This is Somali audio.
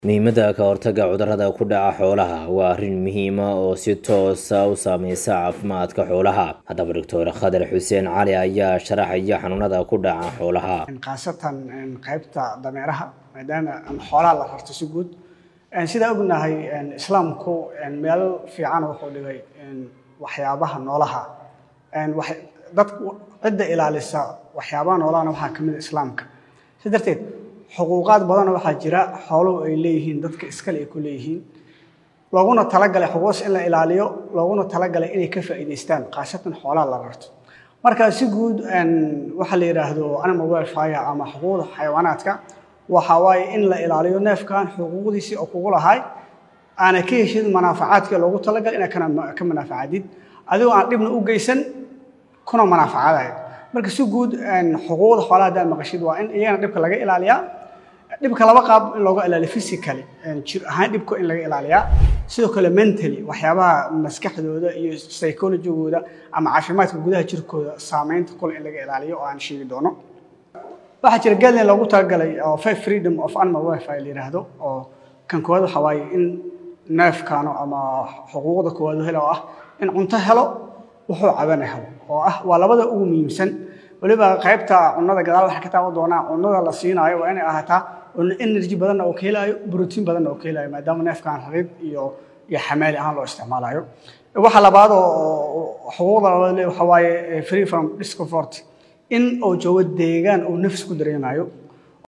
Muhiimadda ka hortagga cudurrada ku dhaca xoolaha waa arrin muhiim ah oo si toos ah u saameysa caafimaadka xoolaha. Haddaba, Dr. Khadir Xuseen Cali ayaa sharaxaya xanuunada ku dhaca xoolaha. khaasatan qaybta dameeraha maadaama xoolaha la rarto si guud sidaa ognahay islaamku meel fiican wuxuu dhigay waxyaabaha noolaha dadku cidda ilaalisa waxyaabaha noolahana waxaa kamid ah islaamka si darteed xuquuqaad badanoo waxaa jira xooluhu ay leeyihiin dadka iskale ay ku leeyihiin looguna talagalay xuquuqdaas in la ilaaliyo looguna talagalay inay ka faa'iidaystaan khaasatan xoolaha la rarto marka si guud waxa la yidhaahdo animal welfare ama xuquuqda xayawaanaadka waxa waaye in la ilaaliyo neefkan xuquuqdiisii oo kugu lahay aana ka heshid manaafacaadkii loogu talagalay inaad ka manaafacadid adigoo aan dhibna u geysan kuna manaafacadayo marka si guud xuquuqda xoolaha haddaad maqashid waa in iyagana dhibka laga ilaaliyaa dhibka laba qaab in looga ilaaliyo physically jir ahaan dhibka in laga ilaaliyaa sidoo kale mentally waxyaabaha maskaxdooda iyo psychologigooda ama caafimaadka gudaha jirkooda saameynta kule in laga ilaaliyo oo aan sheegi doono waxaa jira guideline loogu talagalay oo five freedom of animal welfare la yidhaahdo oo kan koowaad waxa waaye in neefkaano ama xuquuqda koowaad helo oo ah in cunto helo wuxuu cabana helo oo ah waa labada ugu muhiimsan weliba qaybta cunnada gadaal waxaa ka taaban doonaa cunnada la siinaayo waa inay ahaataa cunno energy badanna oo ka helaayo brotiin badanna oo ka helaayo maadaama neefkan rarid iyo iyo xamaali ahaan loo isticmaalayo waxa labaad oo xuquuqda labaad le waxa waaye free from discomfort in uu joogo deegaan uu nafs ku dareemayo